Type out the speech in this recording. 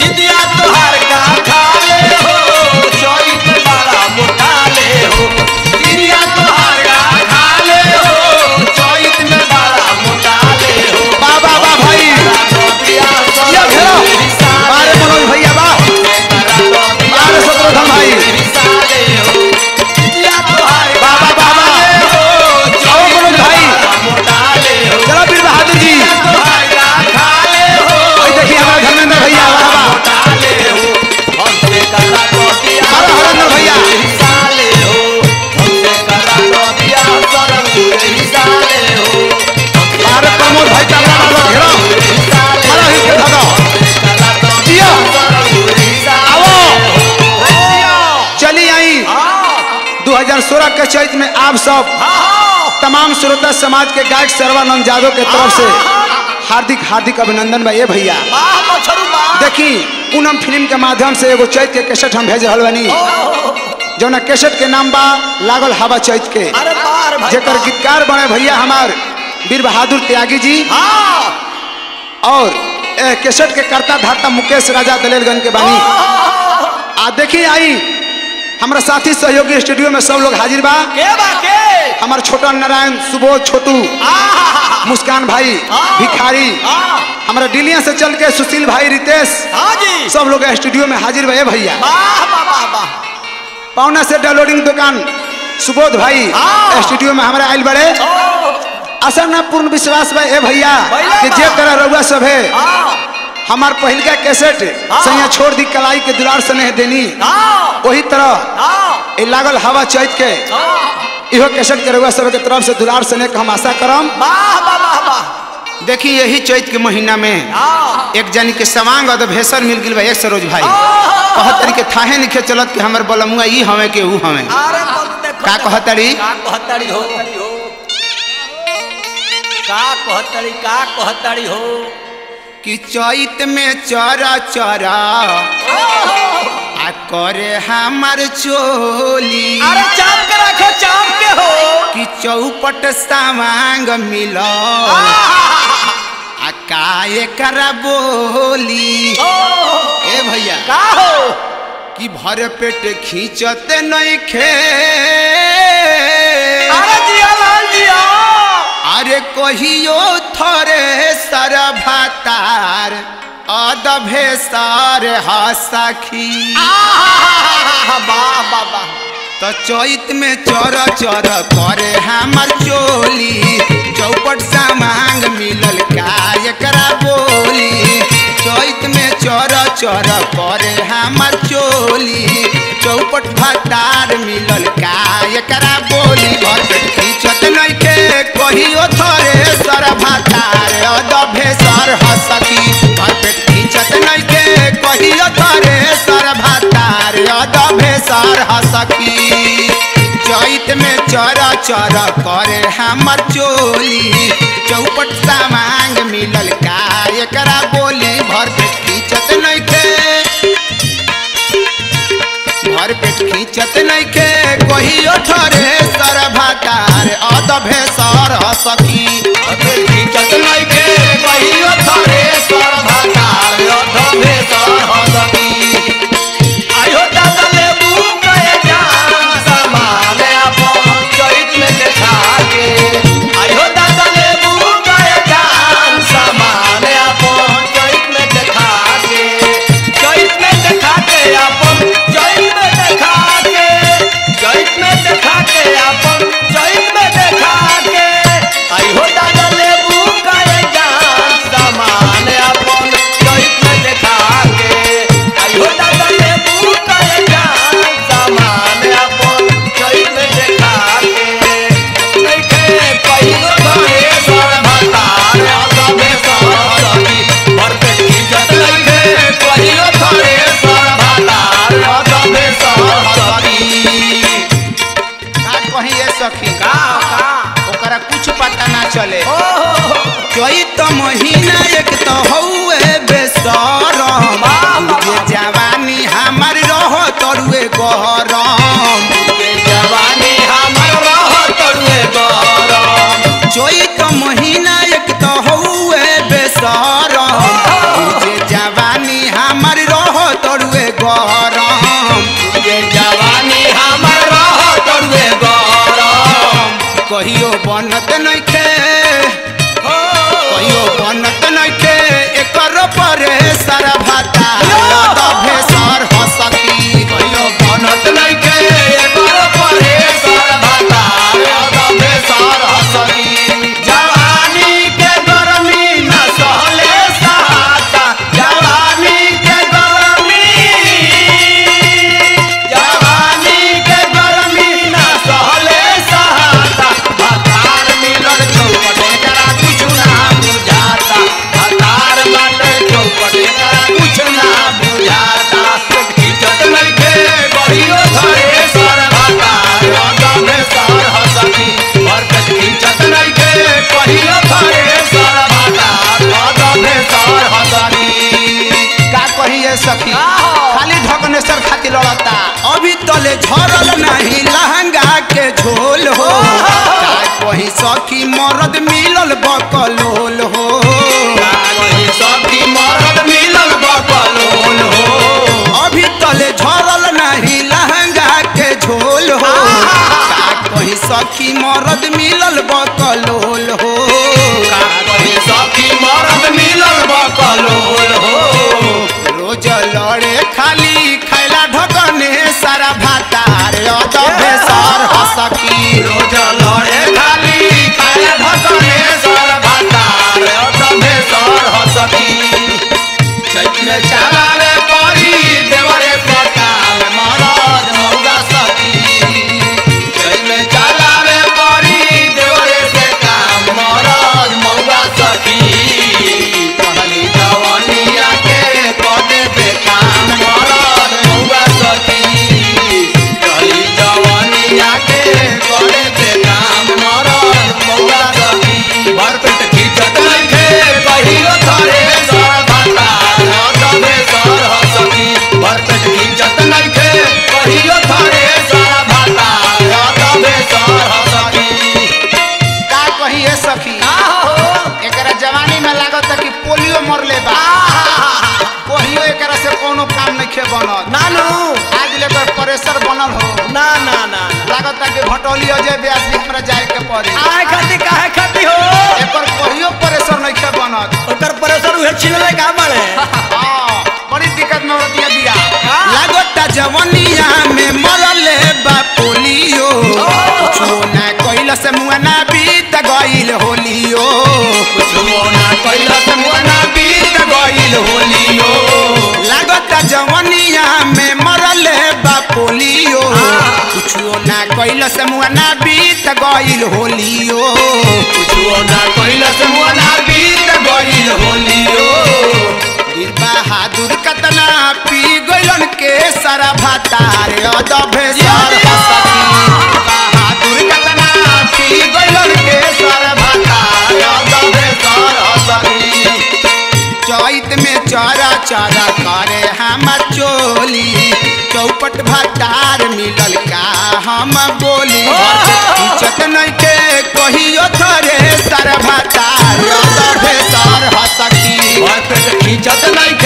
दिदिया तोहार का खाले हो चोइत बड़ा मोटाले हो दिदिया तोहार का खाले हो चोइत में बड़ा मोटाले हो वाह वाह वाह भाई ये घेरो बारे मनोज भैया वाह बारे शत्रुघ्न भाई वाह वाह वाह वाह आओ मनोज भाई चलो वीर बहादुर जी भाई देखिए हमारे धर्मेंद्र भैया वाह वाह हरा हरेंद्र भैया बारे प्रमोद भाई का वाह वाह घेरो हरा हिट के धरो जियो आओ चली आई 2016 के चैत में आप सब तमाम श्रोता समाज के गायक सर्वानंद यादव के तरफ से हार्दिक हार्दिक अभिनंदन बा ये भैया देखी पूनम फिल्म के माध्यम से एगो चैत के कैसेट हम भेज रहल बानी जौना कैसेट के नाम बा लागल हवा चैत के अरे बार भाई जेकर गीतकार बने भैया हमार वीर बहादुर त्यागी जी और ए, कैसेट के कर्ता धाता मुकेश राजा दलेलगंज के बानी आ देखी आई हमारा साथी सहयोगी स्टूडियो में सब लोग हाजिर बा के बा के हमार छोटा नारायण सुबोध छोटू आहा मुस्कान भाई हाँ। भिखारी हाँ हमारा डिलिया से चल के सुशील भाई रितेश हाँ जी सब लोग स्टूडियो में हाजिर भैया भैया वाह वाह वाह वाह पौना से डाउनलोडिंग दुकान सुबोध भाई हाँ। स्टूडियो में हमारे आयल बड़े ओ, असल ना पूर्ण विश्वास बा ए भैया भैया कि बा। जे तरह रउआ सब है हाँ हमार पहिलका कैसेट हाँ। सैया छोड़ दी कलाई के दुलार स्नेह देनी हाँ वही तरह हाँ ए लागल हवा चैत के हाँ इहो कैसेट के रउआ सब के तरफ से दुलार स्नेह के हम आशा करम वाह वाह वाह वाह देखी यही चैत के महीना में हाँ एक जनी के सवांग और भेसर मिल गई बा एक सरोज भाई कहत तरी के थाहे निखे चलत कि हमर बलमुआ ई हवे के ऊ हवे अरे बहुत देखो का कहतड़ी का कहतड़ी हो का कहतड़ी का कहतड़ी हो कि चैत में चरा चरा आ करे हमर चोली अरे चाप के रखो चाप के हो कि चौपट सामांग मिल आ काए करा बोली ओ, ए भैया का हो कि भर पेट खींचत नहीं खे अरे जिया लाल जिया अरे कहियो थरे सर भातार अदभे सर हसखी आहा, वाह वाह वाह तो चैत में चर चर करे हमर चोली चौपट सामांग मिलल का एकरा बोली चैत में चर चर करे हमर चोली चौपट भतार मिलल का एकरा बोली भर पेट खींचत नइखे कहियो थरे सर भातार अदभे सर हसकी भर पेट खींचत नइखे कहियो थरे सर भातार अदभे सर हसकी चैत में चर चर करे हमर चोली चौपट सामांग मिलल का एकरा बोली भर पेट खींचत नइखे भर पेट खींचत नइखे कहियो थरे सर भातार अदभे सर हसकी अबे खींचत नइखे कहियो थरे सर भातार अधमे सर हसकी आयो दादा लेबू कहे जान समान अपन चैत में देखा के आयो दादा लेबू कहे जान समान अपन चैत में देखा के चैत में देखा के अपन चैत में देखा के चैत में देखा के अपन चैत में देखा के आयो दादा लेबू कहे जान समान अपन चैत में देखा के आयो दादा लेबू कहे जान समान अपन चैत में देखा के नइखे कहियो घरे सर भतार अदमे सर सकी भर पेट खींचत नइखे कहियो घरे सर भतार अदमे सर सकी का कहीं ये सखी का का ओकरा कुछ पता ना चले ओ चैत महीना एक तो हौए बेसरम जे जवानी हमर रह तरुए गरम के जवानी हमर रह तरुए गरम चैत महीना एक तो हौए बेसरम जे जवानी हमर रह बनत नइखे कहियो बनत नइखे एकर परे सारा भाता दभे सर हसकी कहियो बनत नइखे एकर परे सर भाता दभे सर हसकी जवानी के गरमी न सहले सहाता जवानी के गरमी जवानी के गरमी न सहले सहाता भातार मिलल चौपट एकरा कुछ ना बुझाता भातार बाटे चौपट एकरा कुछ ना बुझाता इज्जत नइखे बढ़ियो धरे सर भातार दबे सर हसकी बरकत इज्जत नइखे बढ़ियो धरे सर भातार दबे सर हसकी का कहिए सखी आहो। खाली धकनेसर खाती लड़ता अभी तले झरल नहीं लहंगा के झोल हो का कही सखी मरद मिलल बकलोल हो कागज सखी मरद मिलल बकलोल हो अभी तले झरल नहीं लहंगा के झोल हो का कही सखी मरद मिलल बकलोल हो कागज सखी मरद मिलल बकलोल हो रोज लड़े खाली खैला ढकने सारा भातार अदबे सर हसकी रोज लड़े खाली खाए भकने सर भातार तबे सर हसकी चैत में चलावे परी देवरे पटाल मरद मौगा सखी चैत में चलावे परी देवरे से काम मरद मौगा सखी कहली जवनिया के पदे पे काम मरद मौगा सखी कहली जवनिया के पदे पे काम मरद मौगा सखी भर पेट खींचत नइखे कहियो थरे सर भाता तबे सर हसकी भर पेट खींचत नइखे कहियो थरे सर भाता तबे सर हसकी का कहिए सखी एकरा जवानी में लागत कि पोलियो मरले बा कहियो एकरा से कोनो काम नइखे बनत नानू आज लेकर प्रेशर बनल हो ना ना ना लागत कि भटौली अजय व्यास भी हमरा जाए के पड़ी आए खाती काहे खाती हो एकर कहियो प्रेशर नइखे बनत ओकर प्रेशर उहे छिलले का बड़े हाँ, बड़ी दिक्कत में औरतिया बिया हाँ। लागता जवनिया में मरले बा पोलियो कुछो ना कइला से मुआ ना बीत गइल होलियो कुछो ना कइला से मुना बीत गइल होलियो लागता जवनिया में मरले बा पोलियो कुछो ना कइला से मुआ ना बीत गइल होलियो कुछो ना कइला से मुना बीत गइल होलियो वीर बहादुर कतना पी गइलन के सारा भातार अदभे सर हसकी बहादुर कतना पी गइलन के सर भाता दबे सर हसकी चैत में चरा चरा करे हमर चोली चौपट भातार मिलल का हम बोली इज्जत नइखे कहियो थरे सर भातार अदभे सर हसकी भर पेट खींचत नहीं